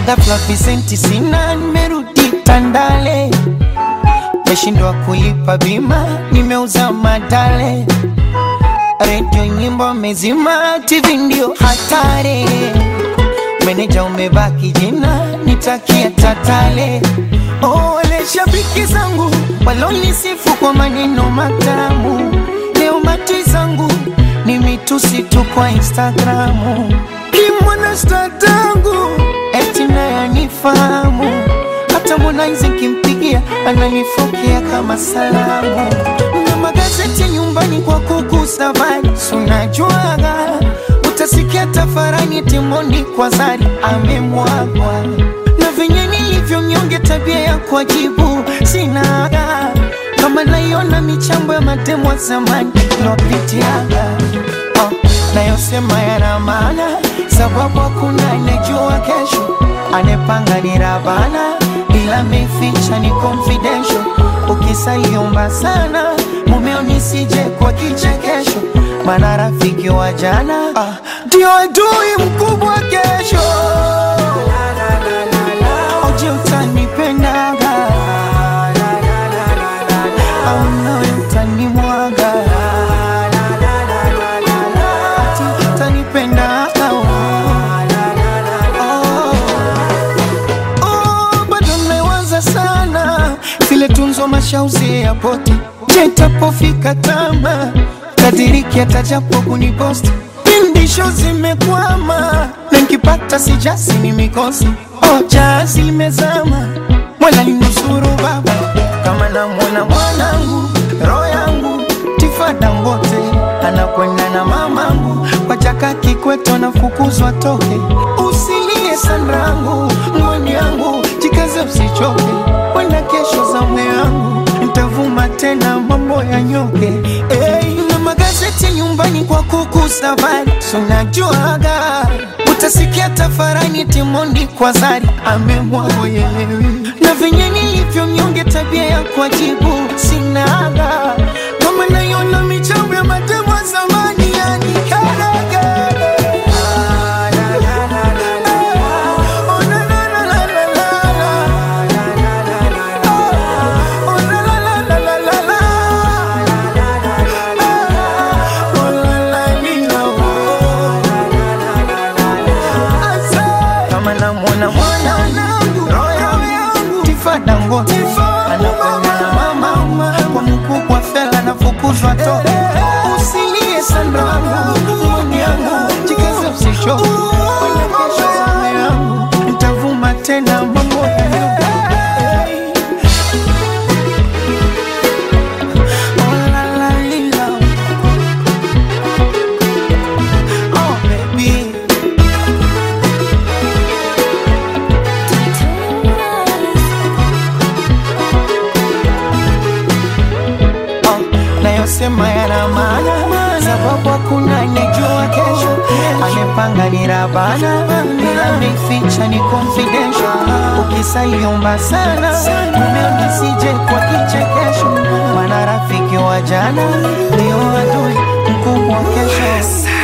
ghafla visenti sina, nimerudi Tandale, meshindwa kulipa bima, nimeuza madale, redio nyimbo mezima, TV ndio hatari, meneja umebaki jina, nitakia tatale. Oh, wale shabiki zangu walonisifu kwa maneno matamu, leo mati zangu ni mitusi tu kwa Instagramu. Kimwana statangu eti naye anifahamu, hata Harmonize nkimpigia ananifokea kama salamu. Na magazeti nyumbani kwa kugusa habari, si unajuaga utasikia tafarani timoni kwa zari amemwagwa na venye nilivyo mnyonge, tabia ya kuajibu sinaga, kama naiona michambo ya matemo wa zamani lopitiaga oh, nayosema yana maana, sababu hakuna anejua kesho, anepanga ni Rabana, ila meficha ni confidential. Ukisaliomba sana mumeo nisije kwa kichekesho, maana rafiki wa jana ah, ndio adui mkubwa kesho. Oje utanipendaga au nawe utanimwaga Ati utanipendaga oh. Oh, bado mmewaza sana vile tunzo mashauzi ya poti jetapofika tama kadiriki atajapo kuniposti pindisho zimekwama na nkipata sijasi ni mikosi oja zimezama mwala linusuru baba kama namwona mwanangu roho yangu tifada mbote anakwenda na mamangu kwa chaka kikweto nafukuzwa toke usilie sanrangu mwani yangu jikaze usichoke wenda kesho za mwe yangu ntavuma tena mambo ya nyoke hey, na magazeti nyumbani kwa kukusa habari sunajuaga utasikia tafarani timondi kwa zari amemwago yelewi na venye nilivyo mnyonge tabia ya kuajibu sinaga kama naiona michambo ya matemo ya zamani yani karaga Oh, na, na, na, na, na, na. Oh, la, la, la, la, la, la, la. Oh, la, la, lila, oh. Asa. Kama namwona mwanangu roho yangu tifada ngote anakwenda na mama kwa mkubwa fela nafukuzwa toka usilie sandangu mwani yangu jikaze usishoke wenda kesho zame yangu ntavuma tena mambo ya Oh, la, la, lila. Oh, baby. Oh, nayosema yana maana, sababu hakuna anejua kesho. Amepanga ni Rabana, ila ameficha ni confidential. Ukisaliomba sana mumeo nisije kwa kichekesho, maana rafiki wa jana ndio adui mkubwa kesho.